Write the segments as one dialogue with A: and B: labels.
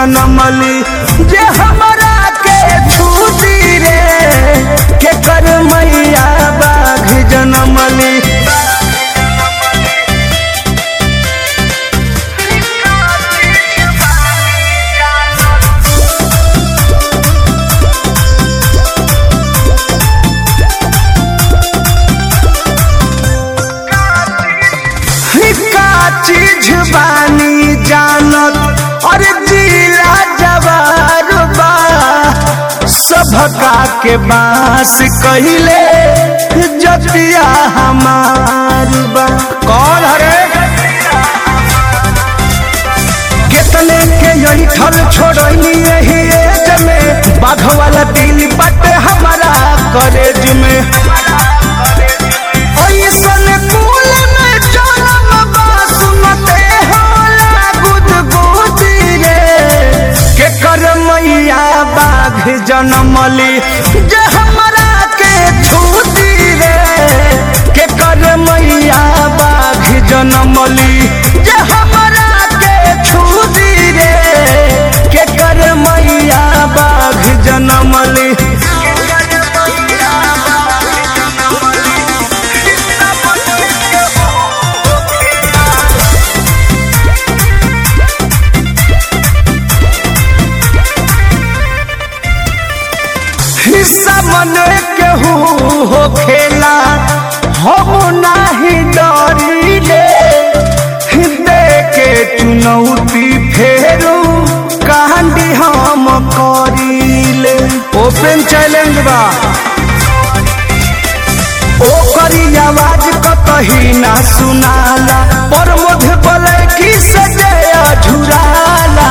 A: जनमली जे हमरा के छूटी रे के कर मैया बाघ जनमली का चीज बानी जानत और जिला जवार बा सभका के बास कहिले जतिया हमार बा कौन हरे कितने के यही ठल छोड़नी यही एज में बाघ वाला दिल बटे हमारा कॉलेज में ऐसन कुल में जनम बा सुनते होला गुदगुदी रे के कर मैया बाघ जनमली जे हमरा के छूती रे के कर मैया बाघ जनमली जे हमरा के छूती रे के कर मैया बाघ जनमली हिस्सा मन केहू हो खेला हम नाही डरिले दे के चुनौती फेरू कांडी हम करिले ओपन चैलेंज बा ओकरी आवाज कतही ना सुनाला पर मुझ बोले की सजया झुराला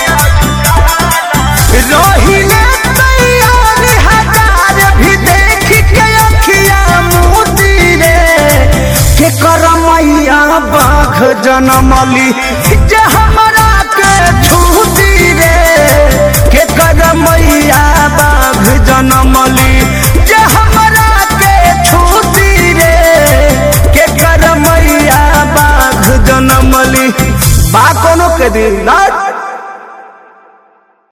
A: रहिले तैयार हजार भी देख के अखिया मोती रे के कर मैया बाघ जनमली जे हमरा के छूती रे के कर मैया बाघ जनमली जे हमरा के छूती रे के कर मैया बाघ जनमली बा कोनो के दिन ना